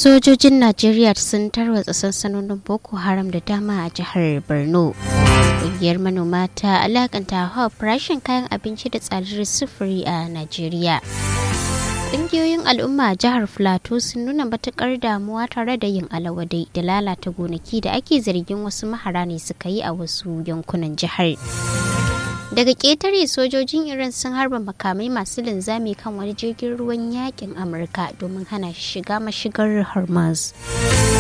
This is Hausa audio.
sojojin najeriya sun tarwatsa sansanonin boko haram da dama a jihar borno ƙungiyar manoma ta alakanta hawa farashin kayan abinci da tsadar sufuri a najeriya ƙungiyoyin al'umma a jihar filato sun nuna matuƙar damuwa tare da yin alawadai da lalata gonaki da ake zargin wasu mahara ne suka yi a wasu yankunan jihar daga ƙetare sojojin iran sun harba makamai masu linzami kan wani jirgin ruwan yakin amurka domin hana shi shiga mashigar hormuz